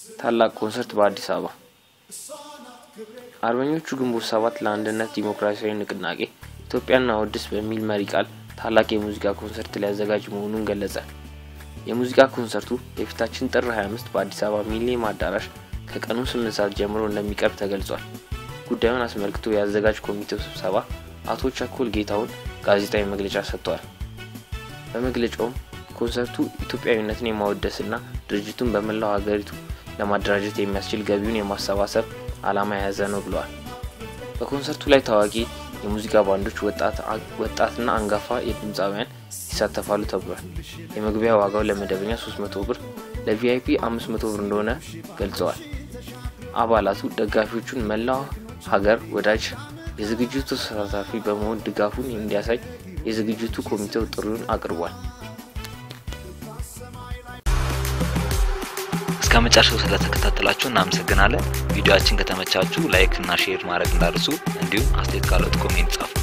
ታላቅ ኮንሰርት በአዲስ አበባ። አርበኞቹ ግንቦት ሰባት ለአንድነት ዲሞክራሲያዊ ንቅናቄ ኢትዮጵያና ወድስ በሚል መሪ ቃል ታላቅ የሙዚቃ ኮንሰርት ሊያዘጋጅ መሆኑን ገለጸ። የሙዚቃ ኮንሰርቱ የፊታችን ጥር 25 በአዲስ አበባ ሚሊኒየም አዳራሽ ከቀኑ 8 ሰዓት ጀምሮ እንደሚቀርብ ተገልጿል። ጉዳዩን አስመልክቶ የአዘጋጅ ኮሚቴው ስብሰባ አቶ ቸኮል ጌታውን ጋዜጣዊ መግለጫ ሰጥተዋል። በመግለጫውም ኮንሰርቱ ኢትዮጵያዊነትን የማወደስና ድርጅቱን በመላው ሀገሪቱ ለማደራጀት የሚያስችል ገቢውን የማሰባሰብ ዓላማ የያዘ ነው ብለዋል። በኮንሰርቱ ላይ ታዋቂ የሙዚቃ ባንዶች፣ ወጣትና አንጋፋ የድምፃውያን ይሳተፋሉ ተብሏል። የመግቢያ ዋጋው ለመደበኛ 300 ብር፣ ለቪአይፒ 500 ብር እንደሆነ ገልጸዋል። አባላቱ ደጋፊዎቹን መላው ሀገር ወዳጅ የዝግጅቱ ተሳታፊ በመሆን ድጋፉን እንዲያሳይ የዝግጅቱ ኮሚቴው ጥሪውን አቅርቧል። እስከ መጨረሻው ስለተከታተላችሁ እናመሰግናለን። ቪዲዮአችን ከተመቻችሁ ላይክ እና ሼር ማድረግ እንዳርሱ፣ እንዲሁም አስተያየት ካለት ኮሜንት ጻፉ።